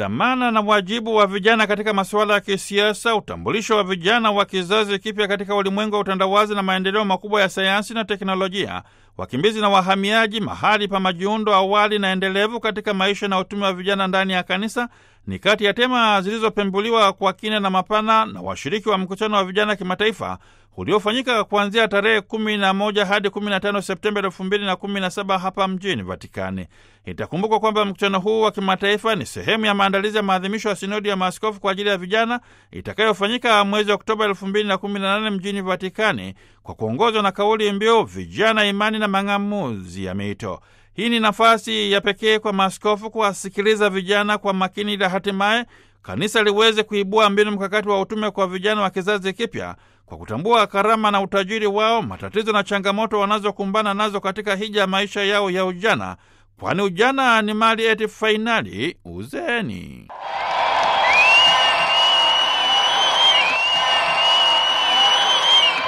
dhamana na wajibu wa vijana katika masuala ya kisiasa, utambulisho wa vijana wa kizazi kipya katika ulimwengu wa utandawazi na maendeleo makubwa ya sayansi na teknolojia, wakimbizi na wahamiaji, mahali pa majiundo awali na endelevu katika maisha na utume wa vijana ndani ya kanisa ni kati ya tema zilizopembuliwa kwa kina na mapana na washiriki wa mkutano wa vijana kimataifa uliofanyika kuanzia tarehe 11 hadi 15 Septemba 2017 hapa mjini Vatikani. Itakumbukwa kwamba mkutano huu wa kimataifa ni sehemu ya maandalizi ya maadhimisho ya sinodi ya maaskofu kwa ajili ya vijana itakayofanyika mwezi Oktoba 2018 mjini Vatikani kwa kuongozwa na kauli mbiu vijana, imani na mang'amuzi ya mito. Hii ni nafasi ya pekee kwa maaskofu kuwasikiliza vijana kwa makini, ili hatimaye kanisa liweze kuibua mbinu mkakati wa utume kwa vijana wa kizazi kipya kwa kutambua karama na utajiri wao, matatizo na changamoto wanazokumbana nazo katika hija ya maisha yao ya ujana, kwani ujana ni mali eti fainali uzeeni.